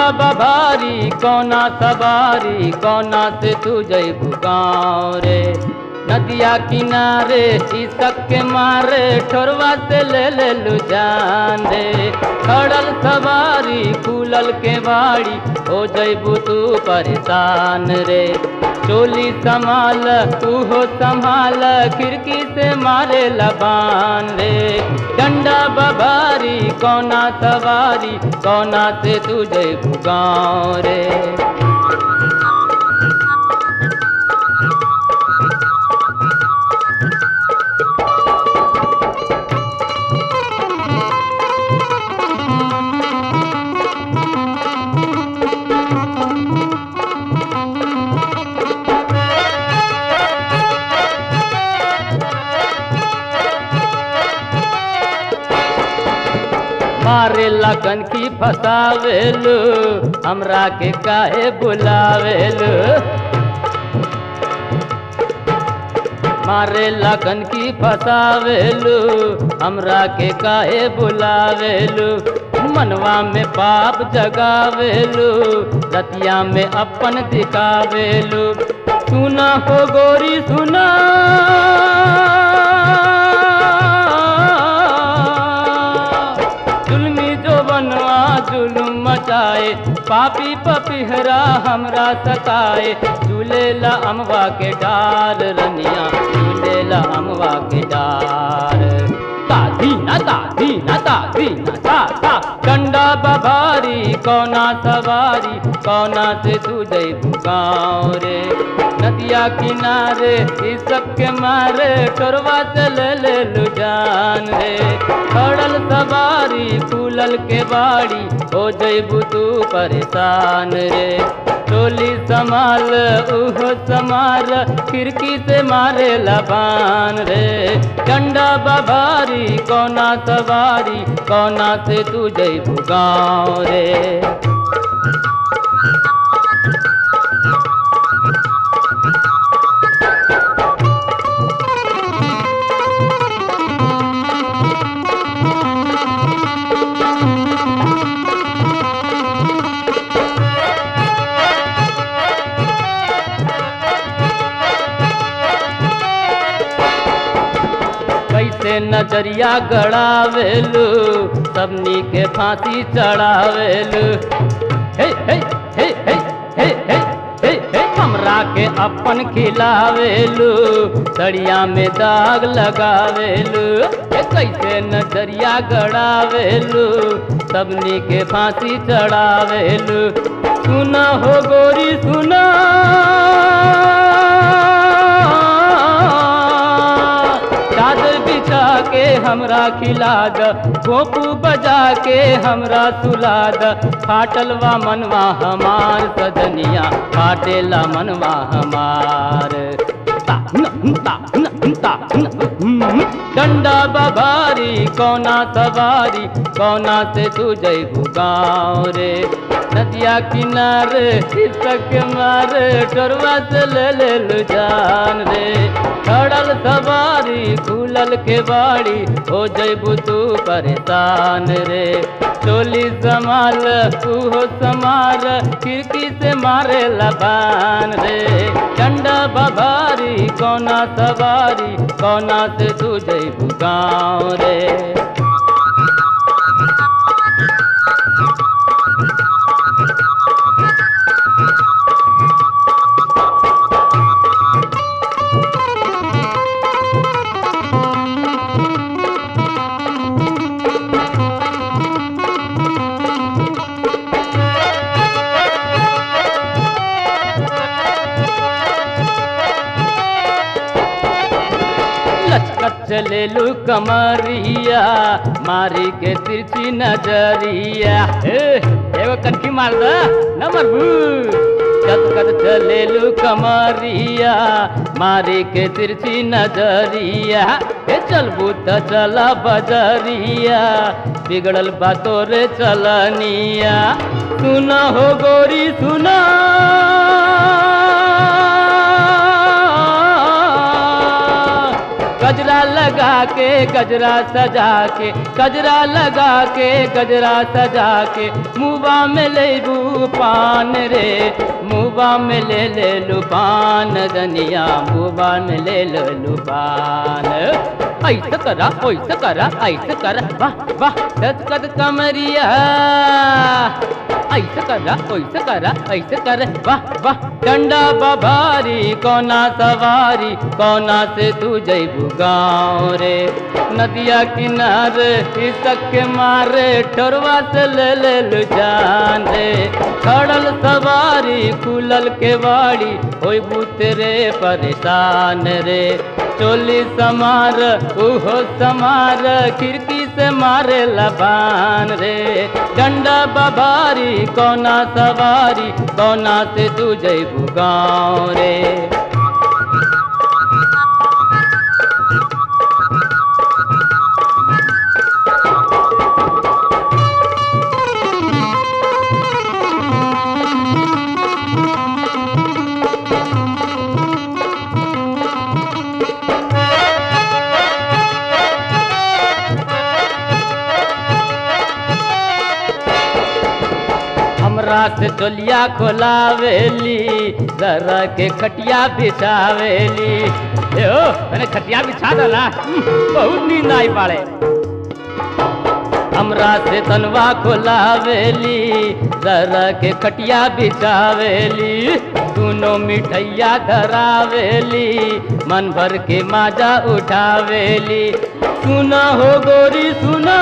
बभारी कौना सवारी कौना से तू जैबू गाँव रे नदिया किनारे शीशक के मारे ठोरवा से ले ले लू जान रे खड़ल सवारी खुलल के बाड़ी हो जैबू तू परेशान रे चोली संभाल तूहो संभाल खिड़की से मारे लबान रे डंडा बबारी कौना सवारी कौना से तू जैबू गाँव रे मारे लगन की फसावेलू हमरा के काहे बुलावेलू मारे लगन की फसावेलू हमरा के काहे बुलावेलू मनवा में पाप जगावेलू रतिया में अपन दिखावेलू सुना हो गोरी सुना जुल्मी जो बनवा जुलुम मचाए पापी पपिहरा हमरा सताए झूलेला अमवा के डार रनिया झूलेला अमवा के डार दादी ना दादी ना दादी ना दा दा डंडा बभारी कौना सवारी कौना से तू जैबू गाँव रे नदिया किनारे इस सब के मारे टोरवा से ले ले लू जान रे खड़ल सवारी फूलल के बाड़ी हो जैबू तू परेशान रे टोली संभाल उहो समार खिड़की से मारे लबान रे डंडा बभारी कौना सवारी कौना से तू जैबू गाँव रे कैसे नजरिया गड़ावेलू सबनी के फांसी चढ़ावेलू हे हे हे हे हे हे हे हे हमरा के अपन खिलावेलू सड़िया में दाग लगावेलू हे कैसे नजरिया गड़ावेलू सबनी के फांसी चढ़ावेलू सुना हो गोरी सुना चादर बिछा के हमरा खिला द गोपू बजा के हमरा सुला द फाटलवा मनवा हमार सजनिया फाटेला मनवा हमार ता न ता न ता न डंडा बभारी कौना सवारी कौना से तू जैबू गाँव रे नदिया किनारे इसक मारे टोरवा से ले ले लू जान रे खड़ल सवारी खुलल के बाड़ी हो जैबू तू परेशान रे टोली संभाल तू हो समार खिड़की से मारे लबान रे डंडा बभारी कौना सवारी कौना से तू जैबू गाँव रे लचकत चलेलू कमरिया मारी के तिरछी नजरिया ए, एगो कनखी मार द न मरबू कत चलेलू कमरिया मारी के तिरछी नजरिया ए चलबू त चला बजरिया बिगड़ल बा तोरे चलनिया सुना हो गोरी सुना गजरा लगा के गजरा सजा के गजरा लगा के गजरा सजा के मुबा में ले पान रे मुबा में ले ले लुपान दनिया मुबा में ले ले लुपान ऐसे करा ऐसे करा ऐसे करा वाह वाह दस्कत कमरिया ऐसे करा ऐसे करा ऐसे कर वाह वाह डंडा बभारी कोना सवारी कोना से तू जैबू गाँव रे नदिया किनारे इसक के मारे ठोरवा से ले ले लू जान रे खड़ल सवारी खुलल के वाड़ी होई तेरे परेशान रे चोली समार उहो समार खिड़की से मारे लबान रे डंडा बबारी कोना सवारी कोना से तू जैबू गाँव रे हमरा से चोलिया खोलावेली जरा के खटिया बिछावेली ए ओ मैंने खटिया बिछा डाला बहुत नींद आई पाड़े हमरा से तनवा खोलावेली जरा के खटिया बिछावेली दोनों मिठैया धरावेली मन भर के माजा उठावेली सुना हो गोरी सुना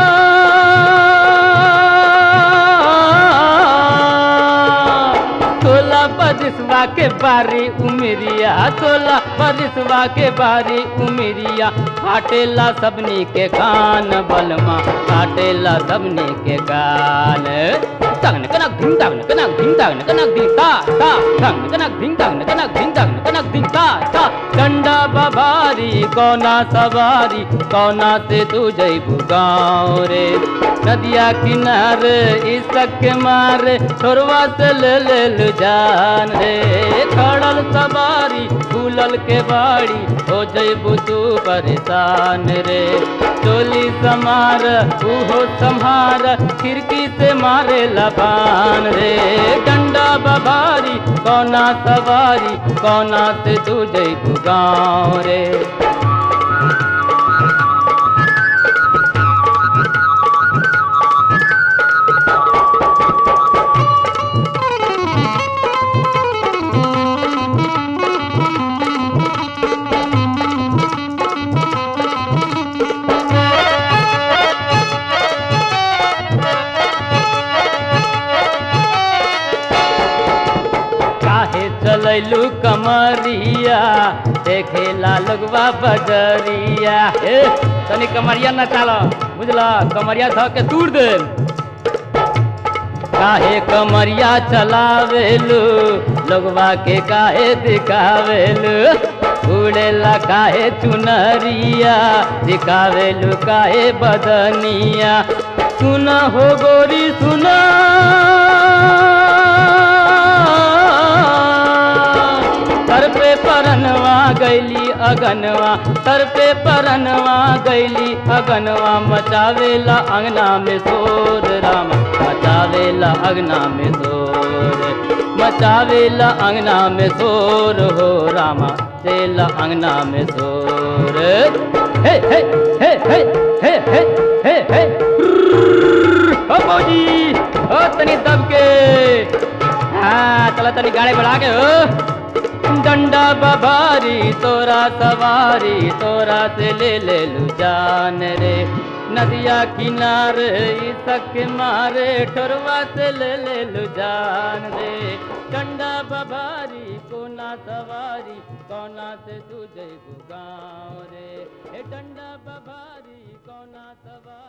सोलह बरिसवा के बारी उमरिया सोलह बरिसवा के बारी उमरिया फाटेला सबनी के कान बलमा फाटेला सबनी के कान तगन कनक धिंग तगन कनक धिंग तगन कनक धिंग ता ता तगन कनक धिंग तगन कनक धिंग तगन कनक धिंग ता ता डंडा बबारी कोना सवारी कोना से तू जैबू गाँव रे नदिया किनारे इसक के मारे छोरवा से ले ले लू जान रे खड़ल सवारी फूलल के बाड़ी हो जैबू तू परेशान रे चोली समार उहो संहार खिड़की से मारे लबान रे डंडा बबारी कोना सवारी कोना से तू जैबू गाँव रे काहे चलैलू कमरिया देखेला लगवा बजरिया ए तनी कमरिया न चाल बुझला कमरिया ध के तूर दे काहे कमरिया चलावेलू लगवा के काहे दिखावेलू उड़ेला काहे चुनरिया दिखावेलू काहे बदनिया सुना हो गोरी सुना सर पे परनवा गैली अगनवा सर पे परनवा गैली अगनवा मचावेला अंगना में शोर राम मचावेला अंगना में शोर मचावेला अंगना में शोर हो रामा चेला अंगना में शोर हे हे हे हे हे हे हे हे ओ मौजी ओ तनी दब के हाँ चला तनी गाड़ी बढ़ा के हो डंडा बबारी तोरा सवारी तोरा से ले ले लू जान रे नदिया किनारे इसक मारे ठोरवा से ले ले लू जान रे डंडा बबारी कोना सवारी कोना से तुझे गाँव रे ए डंडा बबारी कोना सवारी